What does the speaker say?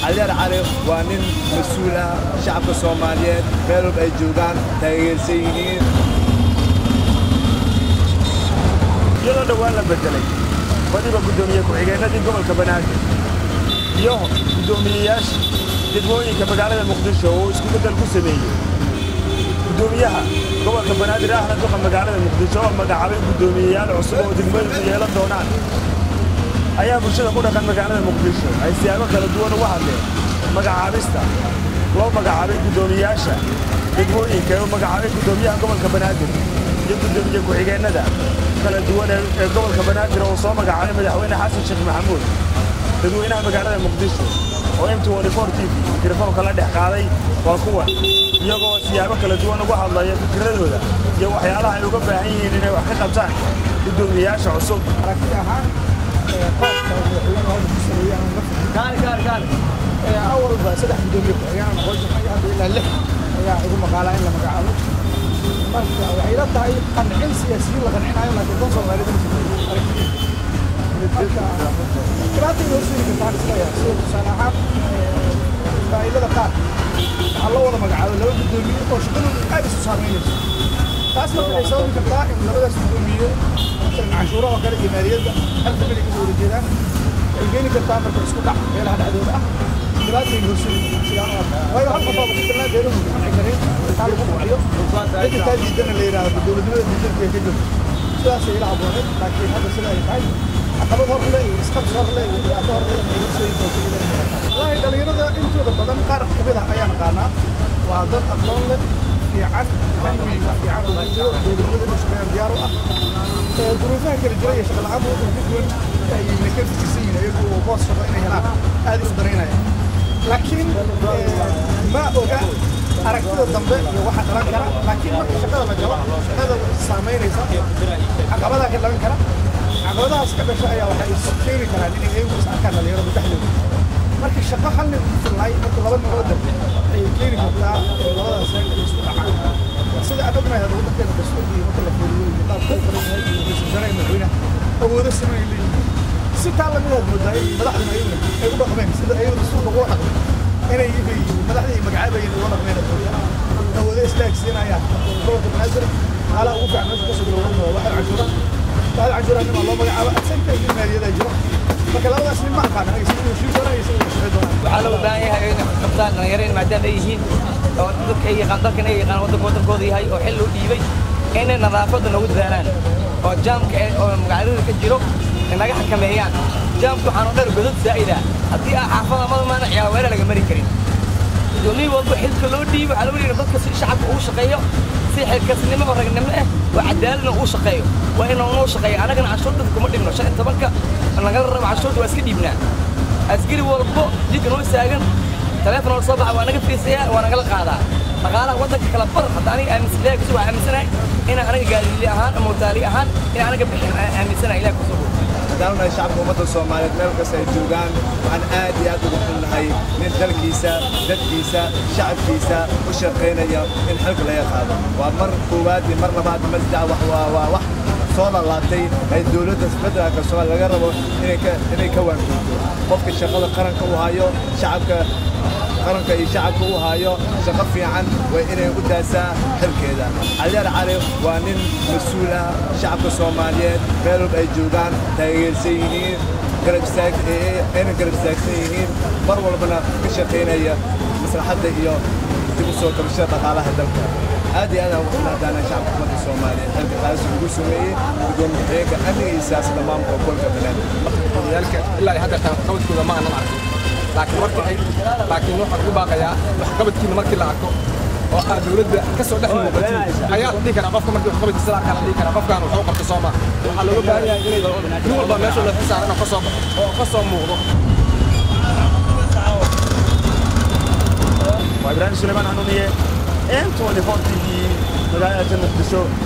caliyar cali waa nin mas-uul ah shacabka soomaaliyeed meel walba ay joogaan taageersan yihiin iyadoo dhowaan la bedelay badiba guddoomiye ku-xigeenadii gobolka banaadir iyo guddoomiyeyaashii degmooyinka magaalada muqdisho oo isku beddel ku sameeyey guddoomiyaha gobolka banaadir ahna duqa magaalada muqdisho oo magacaabay guddoomiyeyaal cusub oo degmooyinku yeelan doonaan ayaa bulshada ku dhaqan magaalada muqdisho ay siyaabo kala duwan uga hadleen magacaabista loo magacaabay guddoomiyeyaasha degmooyinka ee u magacaabay guddoomiyaha gobolka banaadir iyo guddoomiye ku-xigeennada kala duwan ee gobolka banaadir oo soo magacaabay madaxweyne xasan sheekh maxamuud dadweynaha magaalada muqdisho oo m t t v mikrofoonka la dhex qaaday waa kuwan iyagoo siyaabo kala duwan uga hadlaya fikradooda iyo waxyaalaha ay uga baahan yihiin inay wax ka qabtaan guddoomiyeyaasha cusub awalba saddex gudoomiye ku-xigeen noqon jirnay hadda ilaa lix ayaa igu maqaalaa in la magacaabo marka waxay ila tahay qancin siyaasiyiin la qancinayo laakiin dan soomaalida dhibaata inoo suuri kartaan isleeyahay sida tusaale ahaan israa'iilada qaar waxaa loo wada magacaabo laba gudoomiye oo shaqadoodu aad isu saameynayso taas marka waxay sababi kartaa in labadaas gudoomiye canshuuraha oo kale iyo maaliyadda halka mid ay kasoo wada jeedaan waxay keeni kartaa marka isku dhac meelaha dhexdooda ah dhibaatay horsugi sidaan u arkaa waayo hal qof oo kutilnaa beeruhu qanci karin intaa lagu buuxiyo cidda taa diidana la yidhaahdo dowladnimada diidanka ka jirto sidaasay ila habooneed laakiin hadda sida ay tahay caqabad hor le iyo isqabsi hor le iyo dhibaato hor le ay horseedi doonto wallaahi dhalinyarada intooda badan qaar kamid ah ayaan aqaanaa waa dad aqoon leh fiican cilmiga fiican oo jiro dowladnimada inuu shaqeeyaan diyaar u ah duruufaha kala jira iyo shaqa la-aanta waddanka ku duwan ayna ka fikirsan yihiin iyagu oo boos shaqo inay helaan aad isu danaynaya laakiin ma oga aragtida dambe iyo waxa dhalan kara laakiin marka shaqada la galo shaqada saamaynaysa caqabadaa ka dhalan kara caqabadahaas ka dhasha ayaa waxay is keeni karaan inay iyagu is arkaan dhalinyaradu dhexdooda marka shaqo hal nin ku filnay marka laba nin oo dambe ayay keeni kartaa labadaas reer inay isku dhacaan sida aan ognahay hadda waddankeena dastuurkii marka la fiiriyo nidaamka u qoran yahay iyo ra-iisul wasaaraha madaxweynaha awoodo siman ay leeyihiin si taa lamidaad moodaa in madaxduna ayaguna ay u dhaqmeen sida ayagu dastuurka uga dhaqmeen inay madaxdii magacaabayeen uga dhaqmeen awoodo istaagsiinayaan gobolka banaadir xaalaha ugu fiican meesha kasoo bilowdan waa waxal canshuura waxal canshuura nima loo magacaabo agsanta iyo maaliyadaa jiro marka labadaas nin ma aqaan anaga sida heshiin doonaan iyo sida shaqey doonaan waxaa loo baahan yahay inay qabtaan dhalinyareen maadaama ay yihiin oo dadka ay yaqaan dalkan ay yaqaan waddanka waddankooda yahay oo xil loo dhiibay inay nadaafadda noogu dadaalaan oo jaamka oo magaalada ka jiro naga xakameeyaan jaamka waxaan oo dhan godad zaa'ida haddii aa xaafada madamaana ciyaar weerar laga mari karin gudoomiye walba xilka loo dhiibo waxaa lagu yidhi dadka si shacabka ugu shaqeeyo si xilkasnimo oo ragnimo ah oo cadaaladna uu shaqeeyo waa inuu noo shaqeeyo annagana canshuur dadka kuma dhibno shan iyo tobanka nagala rabo canshuurta waa iska dhiibnaa askari walbo jidka noo istaagan taleefon oo soo baxa waa naga fiirsayaa waa nagala qaadaa dhaqaalaha waddanka kala bar hadda aniga aaminsan ilahay kusoo waa aaminsanahay inaan aniga gaadiili ahaan ama wataali ahaan inaan anaga bixin aaminsanahay ilahay kusoo haddaan unahay shacabka ummadda soomaaliyeed meel kasta ay joogaan waxaan aad iyo aad ugu xunnahay nin dalkiisa dadkiisa shacabkiisa u shaqaynaya in xilka laga qaado waa mar koowaad iyo mar labaad mar saddex wax waa waa wax soo lalaabtay ay dowladda federaalka soomaaliya laga rabo inay ka inay ka waanguurto qofka shaqada qaranka u hayo shacabka qaranka iyo shacabka u hayo shaqo fiican waa inay u daasaa xilkeeda caliyar cali waa nin mas-uul ah shacabka soomaaliyeed meel walba ay joogaan taageersan yihiin garab istaag ayna garab istaagsan yihiin mar walbana ka shaqaynaya maslaxadda iyo dib u soo kabashada dhaqaalaha dalka aad iyo aad aan ugu mahadaana shacabka ummadda soomaaliyeed xilka qaadis ugu sameeyey gudoomiye ku-xigeenka amniga iyo siyaasadda maamulka gobolka banaadir odayaalka ilaa hadda qabadkooda ma aanan arkin laakiin marka ay laakiin waxaan ugu baaqayaa waxqabadkiina markii la arko oo aad dowladda ka soo dhex muuqatin ayaa la dhihi karaa qofka markii waxqabadkiisa la arkaa la dhihi karaa qofkaan wuxuu qabta soo maa waxaa looga baahan yahay inay nin walba meesha la xisaaran oo ka soo baxo oo ka soo muuqdo waa ibraahim sulaymaan hanuuniye m t t v magaalada muqdisho